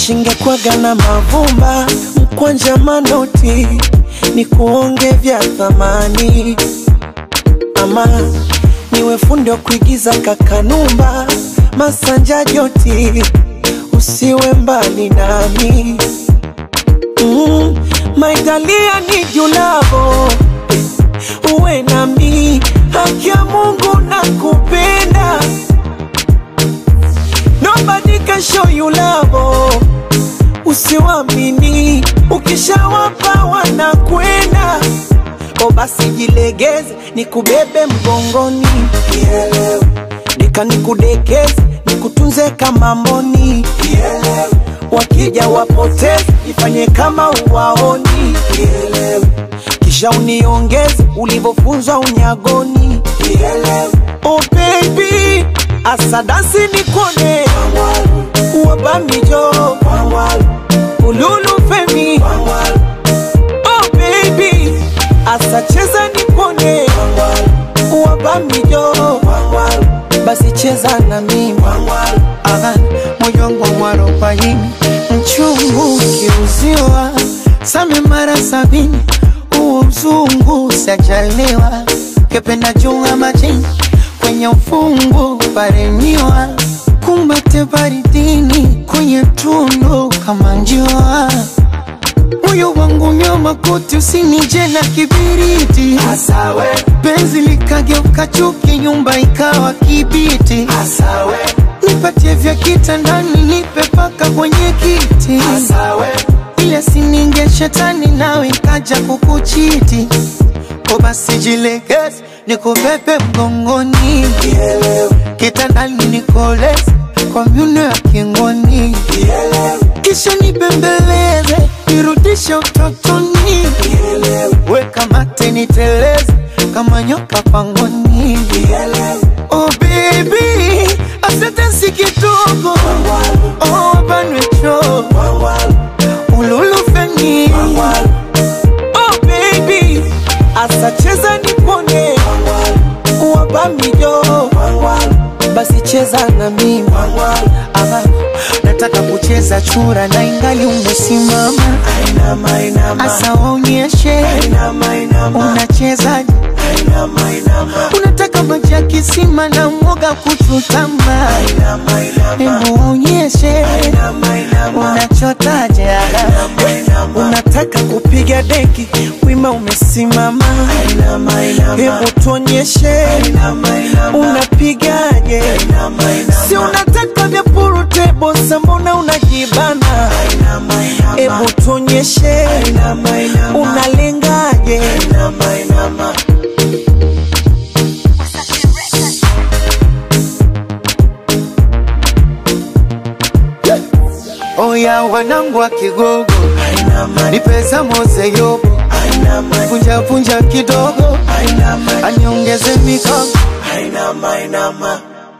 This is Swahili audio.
Shingekwaga na mavumba mkwanja manoti ni kuonge vya thamani ama niwe fundi wa kuigiza kakanumba masanja joti usiwe mbali nami mm, maitalia ni julavo uwe nami haki ya Mungu na kupenda nobody can show you love usiwamini ukishawapa wanakwenda o basi jilegeze nikubebe mgongoni Kielewe. nika nikudekeze nikutunze kama mboni Kielewe. wakija wapoteze ifanye kama uwaoni Kielewe. kisha uniongeze ulivyofunzwa unyagoni Kielewe. oh baby asadasi nikone wabamijo ululu femi oh baby asacheza nikone wabamijo basi cheza na mimi Aha, moyo wangu mwarobaini mchungu ukiuziwa same mara sabini huo mzungu sajaliwa kependa junga majini kwenye ufungu paremiwa kumbate baridini kwenye tundu kama njiwa moyo wangu nyoma koti usinije na kibiriti Asawe, penzi likageuka chuki nyumba ikawa kibiti asawe, nipatie vya kitandani nipe paka kwenye kiti asawe, ile sininge shetani nawe ikaja kukuchiti ko basi jilegeze nikubebe mgongoni kitandani nikoleze kwa myuno ya kingoni kisha nibembeleze nirudishe utotoni weka mate niteleze kama nyoka pangoni oh baby asante si kidogo oh banwecho ululufeni oh baby, asacheza nikone wabamijo basi cheza na mimi Aha, nataka kucheza chura na ingali umesimama Ainama, inama, asa waonyeshe inama, inama, unachezaje inama, unataka maji ya kisima na mwoga kuchutama inama, inama, hebu waonyeshe inama, inama, unachotaje unataka kupiga deki wima umesimama inama, inama, hebu tuonyeshe inama, inama, unapigaje inama, inama, si unataka vya purutebo sambona unajibana inama, inama, hebu tuonyeshe inama, inama, unalengaje inama, inama. oya wanangu wa kigogo Ainama, ni pesa mose yobo ainama, punjapunja kidogo ainama, aniongeze mikono ainama, ainama.